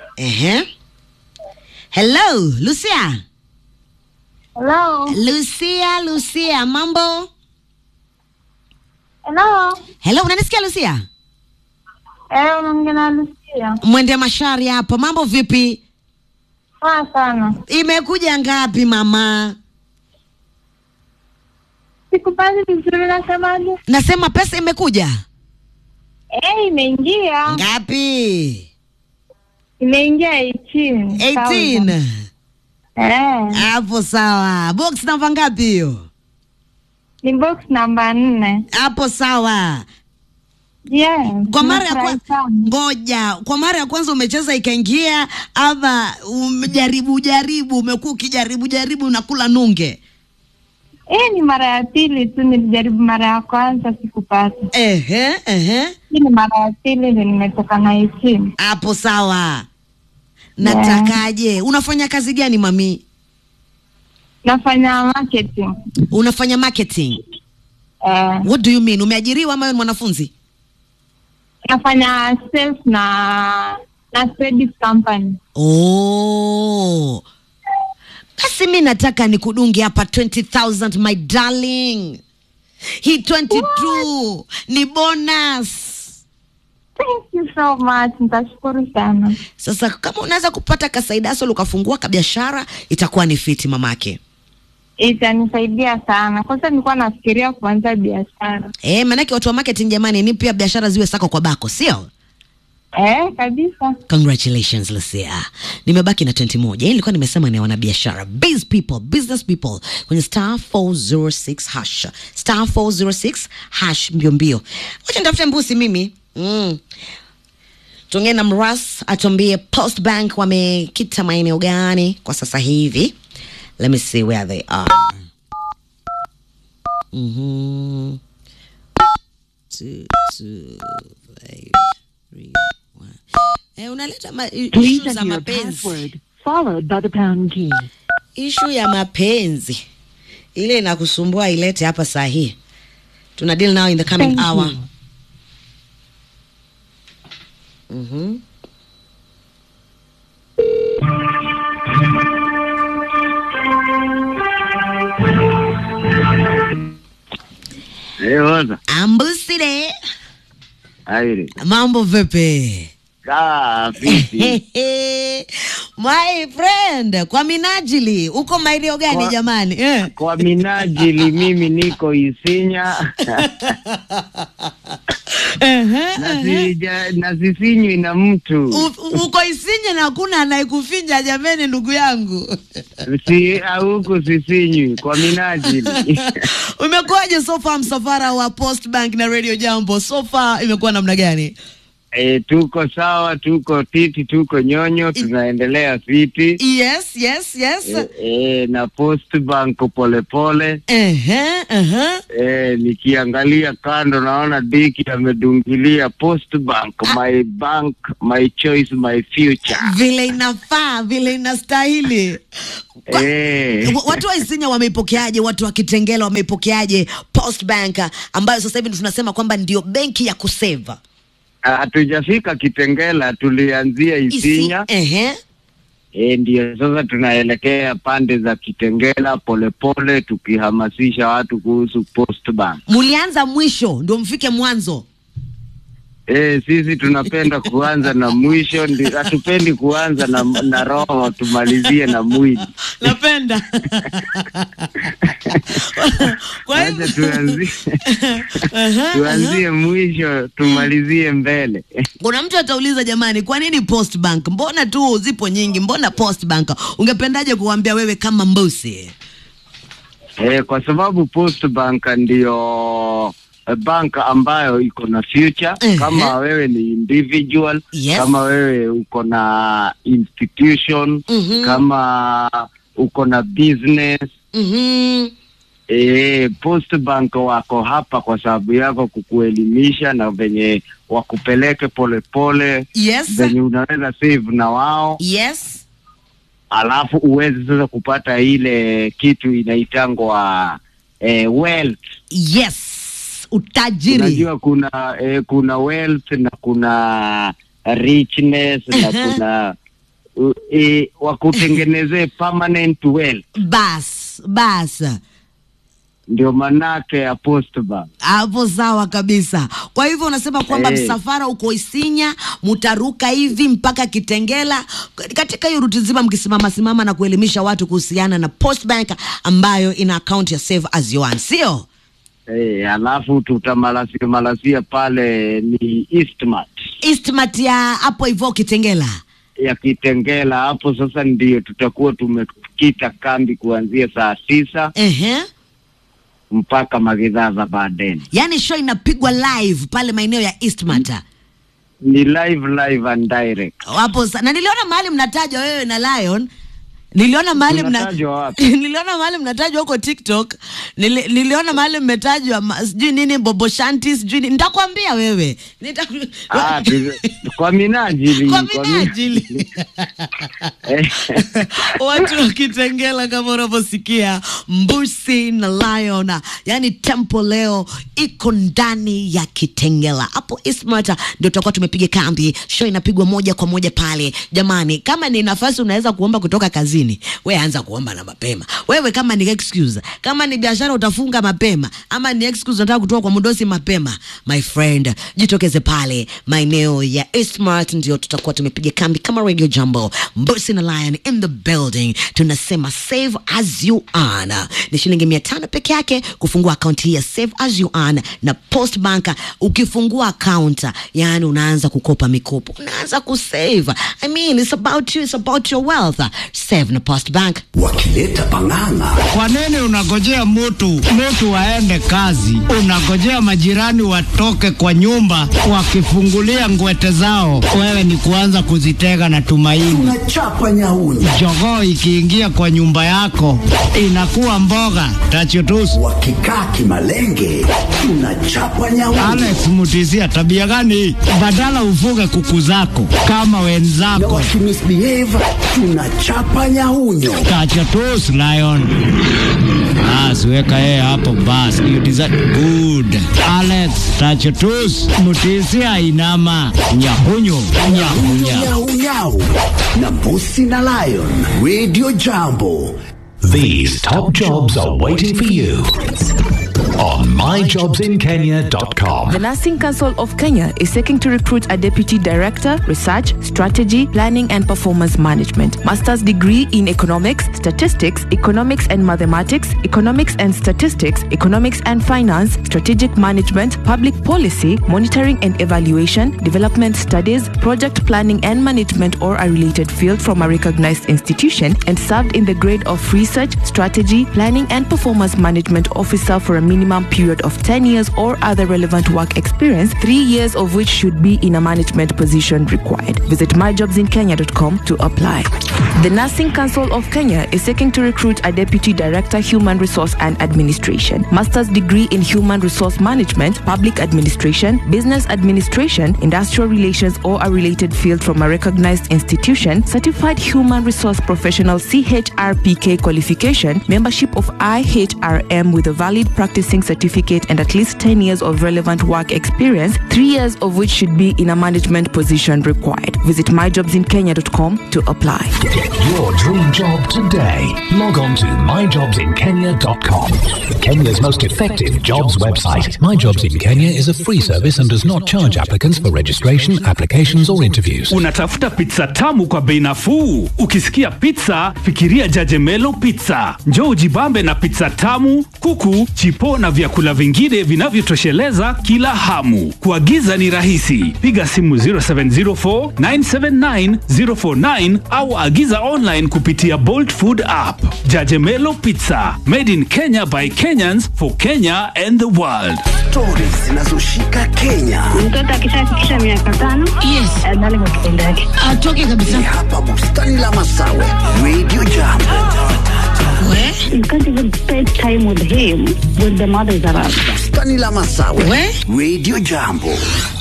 Ehe. Hello, Lucia. Hello. Lucia, Lucia, mambo? Hello. Hello, unanisikia Lucia? Eh, unaongea na Lucia. Mwende mashari hapa. Mambo vipi? Poa sana. Imekuja ngapi mama? Sikupati vizuri nasemaje? Nasema pesa imekuja. Eh, imeingia. Ngapi? Imeingia 18. 18. Eh, Hapo sawa. Box namba ngapi hiyo? ni box namba nne. Hapo sawa. Yes. Kwa mara ya nimefurahi kwanza, sana. ngoja, kwa mara ya kwanza umecheza ikaingia, ama umejaribu jaribu, umekuwa ukijaribu jaribu unakula nunge? Eh, ni mara ya pili tu nilijaribu mara ya kwanza sikupata. Ehe, ehe, Hii ni mara ya pili ndio nimetoka na 18. hapo sawa. Natakaje? Unafanya kazi gani mami? Nafanya marketing. Unafanya marketing. Eh, What do you mean? Umeajiriwa ama wewe ni mwanafunzi? nafanya sales na na service company. Oh. Basi mi nataka nikudunge hapa 20,000 my darling. Hii 22 ni bonus. Thank you so much. Nitashukuru sana. Sasa kama unaweza kupata kasaidaso ukafungua kabiashara itakuwa ni fiti mamake. Itanisaidia sana. Kwanza nilikuwa nafikiria kuanza biashara. Eh, maanake watu wa marketing jamani, ni pia biashara ziwe sako kwa bako, sio? Eh, kabisa. Congratulations Lucia. Nimebaki na 21. Hii nilikuwa nimesema ni wanabiashara, biz people, business people kwenye star 406 hash. Star 406 hash mbio mbio. Wacha nitafute mbusi mimi. Mm. Tuongee na Mras atuambie Post Bank wamekita maeneo gani kwa sasa hivi. Let me see where they are. Mhm. Two, two, five, three, one. Eh, unaleta ma- i- Please issue za enter your mapenzi. password, followed by the pound key. Ishu ya mapenzi ile inakusumbua ilete hapa saa hii. Tuna deal now in the coming Thank hour. you. Mhm. Eh, waza. Ambuside, Aire. mambo vipi? Kaa vipi? My friend, kwa minajili uko maeneo gani Kwa- jamani? Eh. Kwa minajili mimi niko Isinya Ehe, na ehe. sija- na sisinywi na mtu U- uko Isinye na hakuna anayekufinya jameni, ndugu yangu. si huku sisinywi kwa minajili Umekuwaje so far msafara wa Post Bank na Radio Jambo? So far imekuwa namna gani? e, tuko sawa, tuko titi, tuko nyonyo, tunaendelea fiti Yes, yes, yes. e, e, na Post Bank polepole Ehe, ehe. e, nikiangalia kando naona Diki amedungilia Post Bank, my bank, my choice, my future Vile inafaa, vile inastahili. Kwa- Eh. Wa- Watu wa Isinya wameipokeaje? Watu wa Kitengela wameipokeaje Post Bank ambayo sasa hivi tunasema kwamba ndio benki ya kuseva Hatujafika Kitengela, tulianzia Isinya. Ehe. E, ndio sasa tunaelekea pande za Kitengela polepole, tukihamasisha watu kuhusu Post Bank. Mulianza mwisho ndio mfike mwanzo. E, sisi tunapenda kuanza na mwisho, ndi- hatupendi kuanza na, na roho tumalizie na mwili. Napenda. Kwa Wacha hivyo tuanzie, Aha, aha. tuanzie mwisho tumalizie mbele. Kuna mtu atauliza jamani, kwa nini Post Bank? Mbona tu zipo nyingi, mbona Post Bank? Ungependaje kuambia wewe kama mbusi? E, kwa sababu Post Bank ndio eh, bank ambayo iko na future. Ehe. Kama wewe ni individual, Yes. kama wewe uko na institution, Mhm. kama uko na business Mhm. e, Post Bank wako hapa kwa sababu yako kukuelimisha na venye wakupeleke polepole Yes. venye unaweza save na wao Yes. alafu uweze sasa kupata ile kitu inaitangwa eh, wealth. Yes. Utajiri. Unajua kuna eh, kuna wealth na kuna richness na Aha. kuna uh, e, wakutengenezee permanent well, bas bas ndio manake ya Postbank. hapo sawa kabisa. Kwa hivyo unasema kwamba Eh. msafara uko Isinya, mutaruka hivi mpaka Kitengela. Katika hiyo ruti nzima, mkisimama simama na kuelimisha watu kuhusiana na Postbank ambayo ina account ya Save as you earn, sio? Eh, alafu tutamalasia malasia pale ni Eastmart Eastmart ya hapo hivyo Kitengela. ya Kitengela. Hapo sasa ndio tutakuwa tumekita kambi kuanzia saa tisa Ehe. mpaka magidhaa za baadaye. Yaani show inapigwa live pale maeneo ya Eastmart. Ni live live and direct. Hapo sa- na niliona mahali mnatajwa wewe na Lion. Niliona mahali mna Tunatajwa wapi? niliona mahali mnatajwa huko TikTok. Nili, niliona mahali mmetajwa ma- sijui nini Bobo Shanti sijui nini. Nitakwambia wewe. Nita Ah, tu- kwa minajili kwa kwa minajili Eh, watu wa Kitengela kama unavyosikia Mbusi na Lion, yani tempo leo iko ndani ya Kitengela hapo Ismart, ndio tutakuwa tumepiga kambi. Show inapigwa moja kwa moja pale. Jamani, kama ni nafasi unaweza kuomba kutoka kazini, we anza kuomba na mapema. Wewe kama ni excuse, kama ni biashara utafunga mapema, ama ni excuse unataka kutoka kwa mdosi mapema, my friend, jitokeze pale maeneo ya Ismart, ndio tutakuwa tumepiga kambi kama Radio Jumbo. Mbusi na Lion in the building, tunasema save as you earn. Ni shilingi mia tano peke yake kufungua akaunti hii ya save as you earn na Post Bank. Ukifungua account, yani unaanza kukopa mikopo, unaanza kusave. I mean, it's about you, it's about your wealth. Save na Post Bank. wakileta pang'ang'a Kwa nini unagojea mtu mtu aende kazi, unagojea majirani watoke kwa nyumba wakifungulia ngwete zao, wewe ni kuanza kuzitega na tumaini? tunachapa nyauni Jogoo ikiingia kwa nyumba yako inakuwa mboga tachutusu. wakikaa kimalenge tunachapa nyauni Alex Mutisia, tabia gani hii? Badala ufuge kuku zako kama na wenzako. wakimisbehave tunachapa nyaunyo Tachutus Lion. Bas, weka yeye hapo bas. You deserve good. Alex Tachutus Mutisia inama nyahunyu nyahunya. nyaunyau na mbusi na lion radio jambo These top jobs are waiting for you on myjobsinkenya.com. The Nursing Council of Kenya is seeking to recruit a deputy director, research, strategy, planning, and performance management. Master's degree in economics, statistics, economics and mathematics, economics and statistics, economics and finance, strategic management, public policy, monitoring and evaluation, development studies, project planning and management, or a related field from a recognized institution, and served in the grade of research, strategy, planning, and performance management officer for a minimum period of 10 years or other relevant work experience, three years of which should be in a management position required. Visit myjobsinkenya.com to apply. The Nursing Council of Kenya is seeking to recruit a deputy director, human resource and administration, master's degree in human resource management, public administration, business administration, industrial relations, or a related field from a recognized institution, certified human resource professional CHRPK qualification, membership of IHRM with a valid practicing certificate and at least 10 years of relevant work experience, three years of which should be in a management position required. Visit myjobsinkenya.com to apply. Get your dream job today. Log on to myjobsinkenya.com. Kenya's most effective jobs website. My Jobs in Kenya is a free service and does not charge applicants for registration, applications, or interviews. Unatafuta pizza tamu kwa bei nafuu? Ukisikia pizza, fikiria Jajemelo Pizza. Njoo ujibambe na pizza tamu, kuku, chipo na vyakula vingine vinavyotosheleza kila hamu. Kuagiza ni rahisi, piga simu 0704 979 049 au agiza online kupitia Bolt Food app. Jajemelo Pizza, made in Kenya by Kenyans for Kenya and the world. stori zinazoshika kenya Mtoto akishafikisha miaka tano Yes. adhani kwa kitendo yake. Atoke kabisa. ni hapa bustani la masawe radio jambo We, You can't even spend time with him when the mother is around. bustani la masawe we. radio jambo